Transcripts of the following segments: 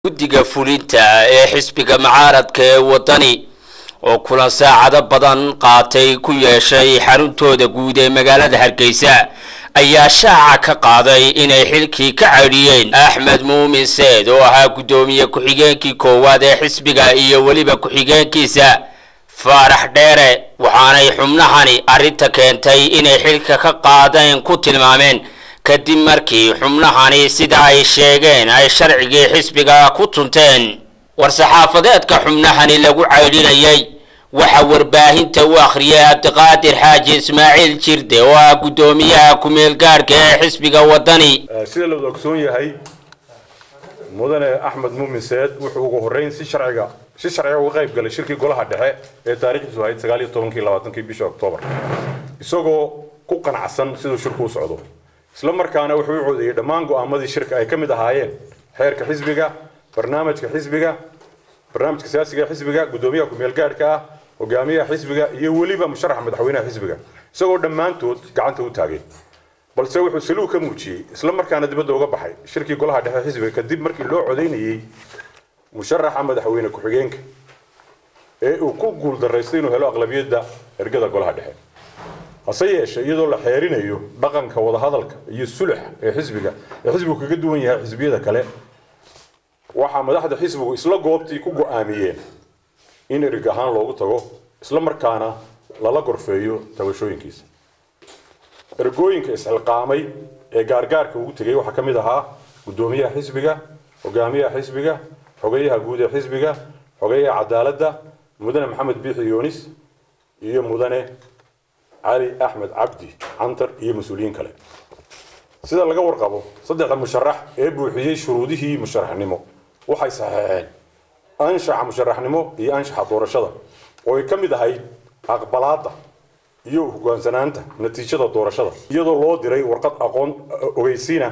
guddiga fulinta ee xisbiga mucaaradka ee waddani oo kulan saacado badan qaatay ku yeeshay xaruntooda guud ee magaalada hargeysa ayaa shaaca ka qaaday inay xilkii ka cadhiyeen axmed muumin seed oo ahaa guddoomiye ku-xigeenkii koowaad ee xisbiga iyo weliba ku-xigeenkiisa faarax dheere waxaanay xubnahani arrinta keentay inay xilka ka qaadeen ku tilmaameen kadib markii xubnahani sida ay sheegeen ay sharcigii xisbiga ku tunteen war-saxaafadeedka xubnahani lagu caydhinayay waxaa warbaahinta u akhriyay cabdiqaadir xaaji ismaaciil jirde oo ah guddoomiyaha ku-meel gaadhka ee xisbiga waddani sida la wada ogsoon yahay mudane axmed muumin seed wuxuu ugu horreyn si sharciga si sharciga uga qayb galay shirkii golaha dhexe ee taariikhdiisu ahayd sagaal iyo tobankii labaatankii bisha oktoobar isagoo ku qanacsan siduu shirku u socdo isla markaana wuxuu u codeeyey dhammaan go'aamadii shirka ay ka mid ahaayeen xeerka xisbiga barnaamijka xisbiga barnaamijka siyaasiga ee xisbiga guddoomiyaha ku-meel gaadhka ah hogaamiyaha xisbiga iyo weliba musharaxa madaxweynaha xisbiga isagoo dhammaantood gacanta u taagay balse wuxuu saluug ka muujiyey isla markaana dibadda uga baxay shirkii golaha dhexe xisbiga kadib markii loo codeynayey musharaxa madaxweyne ku-xigeenka ee uu ku guuldaraystay inuu helo aqlabiyadda ergada golaha dhexe hase yeeshee iyadoo la xeerinayo dhaqanka wadahadalka iyo sulax ee xisbiga ee xisbigu kaga duwan yahay xisbiyada kale waxaa madaxda xisbigu isla goobtii ku go'aamiyeen in erig ahaan loogu tago isla markaana lala gorfeeyo tabashooyinkiisa ergooyinka isxilqaamay ee gaargaarka ugu tegay waxaa ka mid ahaa guddoomiyaha xisbiga hogaamiyaha xisbiga xogeyaha guud ee xisbiga xogeyaha cadaaladda mudane maxamed biixi yoonis iyo mudane cali axmed cabdi cantar iyo mas-uuliyiin kale sida laga warqabo saddexda musharax ee buuxiyey shuruudihii musharaxnimo waxay saxeexeen anshaxa musharaxnimo iyo anshaxa doorashada oo ay ka mid ahayd aqbalaadda iyo hogaansanaanta natiijada doorashada iyadoo loo diray warqad aqoon ogeysiina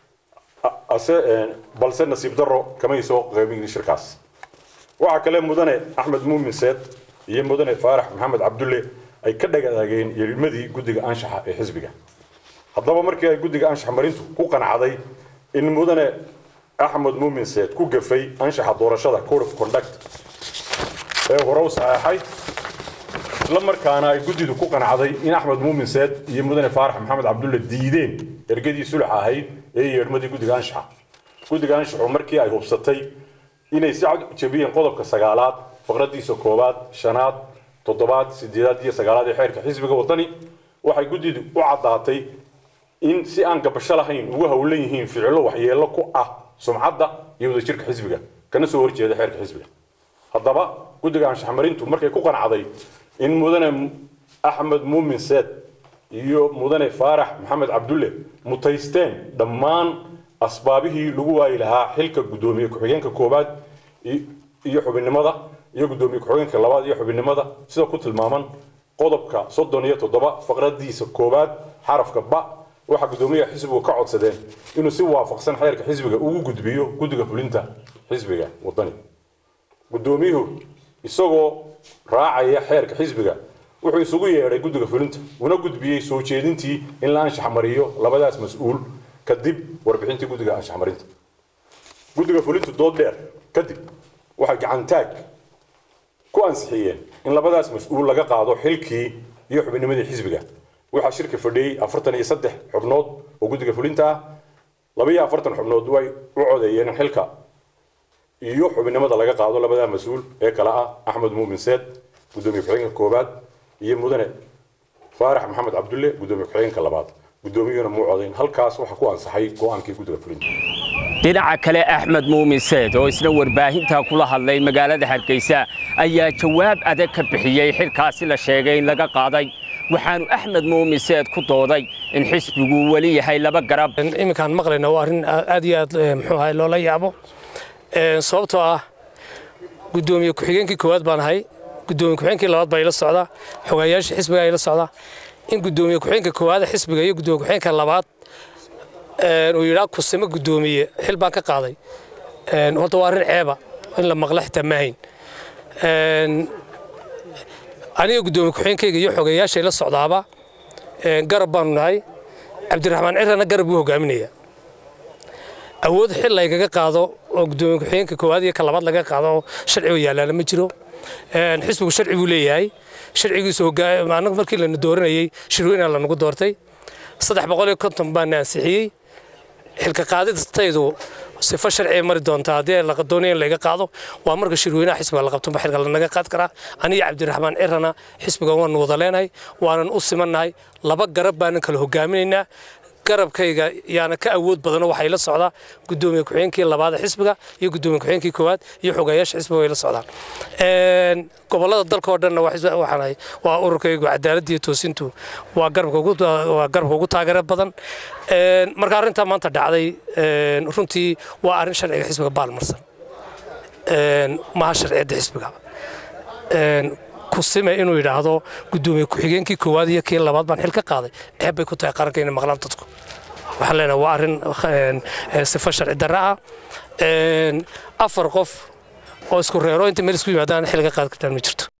balse nasiib daro kamay soo qaybin shirkaas waxaa kale mudane axmed muumin seed iyo mudane faarax maxamed cabdulle ay ka dhagadaageen yeedhimadii guddiga anshaxa ee xisbiga haddaba markii ay guddiga anshax marintu ku qanacday in mudane axmed muumin seed ku gafay anshaxa doorashada code of conduct ee hore u saxeexay isla markaana ay guddidu ku qanacday in axmed muumin seed iyo mudane faarax maxamed cabdulle diideen ergadii sulax ahayd ee yeedhmadii guddiga anshaxa guddiga anshaxu markii ay hubsatay inay si cad jebiyeen qodobka sagaalaad faqradiisa koowaad shanaad toddobaad sideedaad iyo sagaalaad ee xeerka xisbiga waddani waxay guddidu u caddaatay in si aan gabasho lahayn ugu howlan yihiin ficilo waxyeello ku ah sumcadda iyo wadajirka xisbiga kana soo horjeeda xeerka xisbiga haddaba guddiga anshaxmarintu markay ku qanacday in mudane axmed muumin seed iyo mudane faarax maxamed cabdulle mutaysteen dhammaan asbaabihii lagu waayi lahaa xilka guddoomiye ku-xigeenka koowaad iyo xubinnimada iyo guddoomiye ku-xigeenka labaad iyo xubinnimada sida ku tilmaaman qodobka soddon iyo toddoba faqradiisa koowaad xarafka ba waxaa guddoomiyaha xisbigu ka codsadeen inuu si waafaqsan xeerka xisbiga ugu gudbiyo guddiga fulinta xisbiga waddani guddoomiyuhu isagoo raacaya xeerka xisbiga wuxuu isugu yeedhay guddiga fulinta una gudbiyey soo jeedintii in la anshax mariyo labadaas mas-uul kadib warbixintii guddiga anshax marinta guddiga fulintu dood dheer kadib waxay gacantaag ku ansixiyeen in labadaas mas-uul laga qaado xilkii iyo xubinnimadii xisbiga waxaa shirka fadhiyey afartan iyo saddex xubnood oo guddiga fulinta ah laba iyo afartan xubnood way u codeeyeen in xilka iyo xubinnimada laga qaado labadaa mas-uul ee kale ah axmed muumin seed guddoomiye ku-xigeenka koowaad iyo mudane faarax maxamed cabdulle guddoomiye ku-xigeenka labaad guddoomiyuhuna muu codayn halkaas waxaa ku ansaxay go-aankii guddiga fulinta dhinaca kale axmed muumin seed oo isna warbaahinta kula hadlay magaalada hargeysa ayaa jawaab adag ka bixiyey xilkaasi la sheegay in laga qaaday waxaanu axmed muumin seed ku dooday in xisbigu weli yahay laba garab iminkaan maqlayna waa arrin aad iyo aad muxuu ahay loola yaabo sababtoo ah guddoomiye ku-xigeenkii koowaad baan ahay guddoomiye ku-xigeenkii labaad baa ila socdaa xogayaasha xisbiga ila socdaa in guddoomiye ku-xigeenka koowaad xisbiga iyo guddoomiye ku-xigeenka labaad uu yidhaa kusimo guddoomiye xil baan ka qaaday horta waa arrin ceeba in la maqla xitaa maahayn aniga guddoomiye ku-xigeenkayga iyo xogayaasha ila socdaaba garab baanu nahay cabdiraxmaan cirana garab buu hogaaminaya awood xil laygaga qaado oo gudoomiye ku-xigeenka koowaad iyo ka labaad laga qaado oo sharci oo yaalaana ma jiro xisbigu sharci buu leeyahay sharcigiisu anagu markii lana dooranayey shirweyna lanagu doortay saddex boqol iyo konton baana ansixiyey xilka qaadidtaydu sifo sharciya mari doonta haddii la doonaya in layga qaado waa marka shirweynaha xisbiga la qabto xilka lanaga qaad karaa aniga cabdiraxmaan cirana xisbiga waanu wada leenahay waanan u simannahay laba garab baanan kala hogaaminaynaa garabkayga yaana ka awood badano waxay la socdaa gudoomiye ku-xigeenkii labaad ee xisbiga iyo gudoomiye ku-xigeenkii koowaad iyo xogayaasha xisbiga way la socdaan gobolada dalka oo dhanna waxaan waa ururkaygu cadaaladda iyo toosintu waa garabka ugu waa garabka ugu taageero badan marka arrintaa maanta dhacday runtii waa arrin sharciga xisbiga baalmarsan maaha sharciyadda xisbiga kusime inuu yidhaahdo gudoomiye ku-xigeenkii koowaad iyo kii labaad baan xil ka qaaday ceeb bay ku tahay qaranka inay maqlaan dadku waxaan leenahay waa arrin sifo sharci darra ah afar qof oo isku reero inta meel isku yimaadaan xil ka qaadi kartaan ma jirto